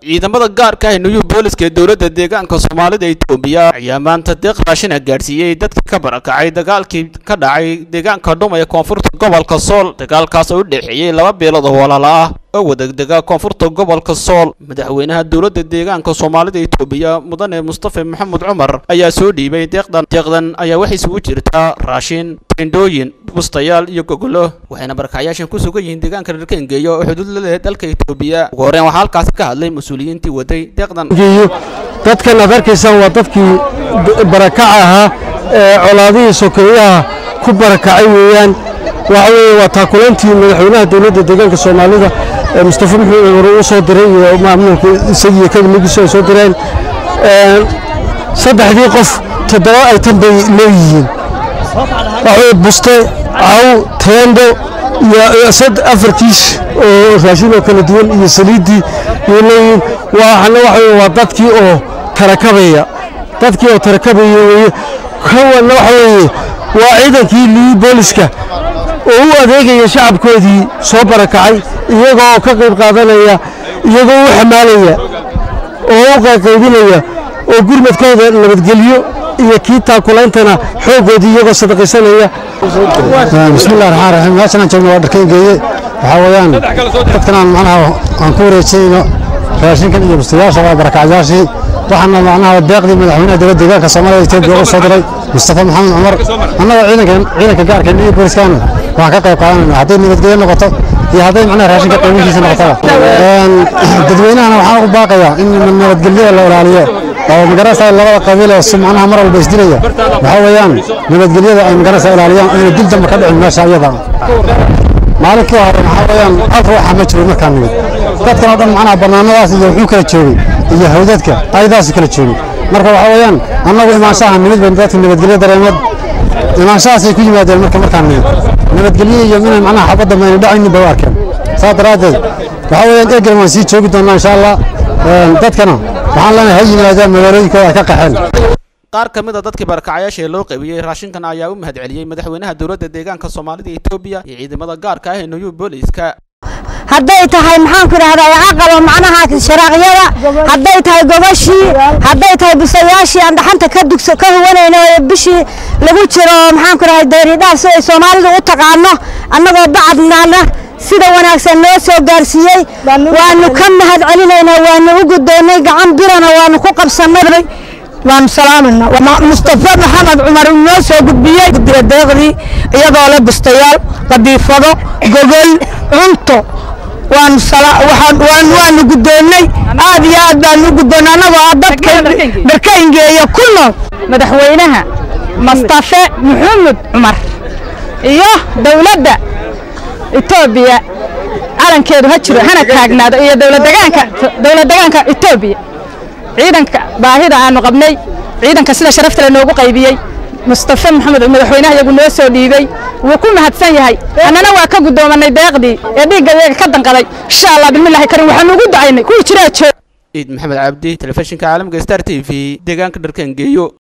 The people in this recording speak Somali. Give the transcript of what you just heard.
ciidamada gaarka ah new booliska ee dowladda deegaanka soomaalida itoobiya ayaa maanta deeq raashina gaadhsiiyey dadkii ka barakacay dagaalkii ka dhacay deegaanka dhuma ee koonfurta gobolka sool dagaalkaas oo u dhexeeyey laba beelood oo walaala ah oo wadagdega koonfurta gobolka sool madaxweynaha dowladda deegaanka soomaalida itoobiya mudane mustafa maxamed cumar ayaa soo dhiibay deeqdan deeqdan ayaa waxay isugu jirtaa raashin tendhooyin bustayaal iyo gogolo waxayna barakacyaashan ku sugan yihiin deegaanka reer kengeeya oo xuduud la leh dalka itoobiya ugu horreyn waxaa halkaasi ka hadlay mas-uuliyiintii waday deeqdan dadkan aad arkaysaan waa dadkii barakaca ahaa ee colaadihii sokeeyaha ku barakacay weeyaan waxa weeye waa taakulantii madaxweynaha dowladda deegaanka soomaalida ee mustafa maxamed cumar uu soo diray iyo maamulka isagiiyo kadimigiisu ay soo direen saddexdii qof toddoba ay tan bay leeyihiin waxaweye buste caw teendo iyo afar kiish oo raashin oo kala duwan iyo saliiddii iyo leeyihiin waxana waxa weye waa dadkii oo tarakabaya dadkii oo tarakabaya weeye kawanna waxa weeye waa ciidankii liyi booliska oo u adeegaya shacabkoodii soo barakacay iyagoo ka qayb qaadanaya iyagoo u xamaalaya oo u qaybinaya oo gurmadkooda nabadgelyo iyo kii taakulaantana xooggoodii iyagoo sadaqaysanaya bismillahi raxmaan raxiim meeshan aan joogno waa dharkeengeeye waxaa weeyaan dadkan aan macnaha aan ku wareejinayno raashinkan iyo bustayaasha waa barakacyaashii waxaana macnaha deeqdii madaxweynaha dowladda deegaanka soomaalida etoobiya u soo diray mustafa maxamed cumar annagoo ciidankan ciidanka gaarka iyo booliskaana waxaan ka qayb qaadanayna hadday nabadgelyo noqoto iyo hadday macnaha raashinka qiimihiisa noqotaba dadweynahana waxaan ugu baaqayaa in nabadgelyada la ilaaliyo oo magarasa labada qabiil oo si macnaha mar walba isdilaya waxaa weeyaan nabadgelyada ay magarasa ilaaliyaan ayna dil dambe ka dhicin meesha iyada maalinkii hore waxaa weeyaan hal ruuxa ma jiro markaan nimid dadkan oo dhan macnaha bannaanadaas iyo wuxuu kala joogay iyo hawdadka ayadaas kala joogay marka waxaa weeyaan annagu imaanshaha nimid baynu dadka nabadgelyo dareemeed imaanshahaasay ku yimaadeen marka markaan nimid nabadgelyo iyo inay macnaha xabadda mayna dhacaynin bay u arkeen saas daraaddeed waxaa weeyaan eegel waan sii joogi doonnaa insha allah dadkana waxaan leenahay ha yimaadaan magaalooyinkooda ay ka qaxeen qaar ka mid a dadkii barakacyaasha ee loo qaybiyey raashinkan ayaa u mahadceliyey madaxweynaha dowladda deegaanka soomaalida etoobiya iyo ciidamada gaarka ah ee new booliska hadday tahay maxaanku idhahdaa caqalo macnaha sharaaqyada hadday tahay gobashii hadday tahay busayaashii aan dhaxanta ka dugso ka huwanayno ee bishii lagu jiro maxaanku idhahdaa dayridhaaf si ay soomaalidu u taqaano annagoo bacadnaana sida wanaagsan noo soo gaarsiiyey waanu ka mahad celinaynaa waanu u guddoonnay gacan birana waanu ku qabsannay waanu salaamayna mustafa maxamed cumar uu noo soo gudbiyey guddiga deeqdii iyadoo leh bustayaal qadiifado gogol cunto waanu waanu guddoonnay aad iyo aad baanu u guddoonnay annagoo ah dadka dharkayngeeya ku nool madaxweynaha mustafe maxamed cumar iyo dowladda etoobiya calankeedu ha jiro hana taagnaado iyo dowladdegaanka dowladdegaanka etoobiya ciidanka baahida aanu qabnay ciidanka sida sharafta le noogu qaybiyey mustafe maxamed madaxweynaha iyagu noo soo dhiibey wuu ku mahadsan yahay annana waa ka guddoomanay deeqdii ee dhiigga iyaga ka danqaday insha allah bismillahi karim waxaanu ugu ducaynay kuwii jiraa joog ciid maxamed cabdi telefishinka caalamka star t v deegaanka dharkangeeyo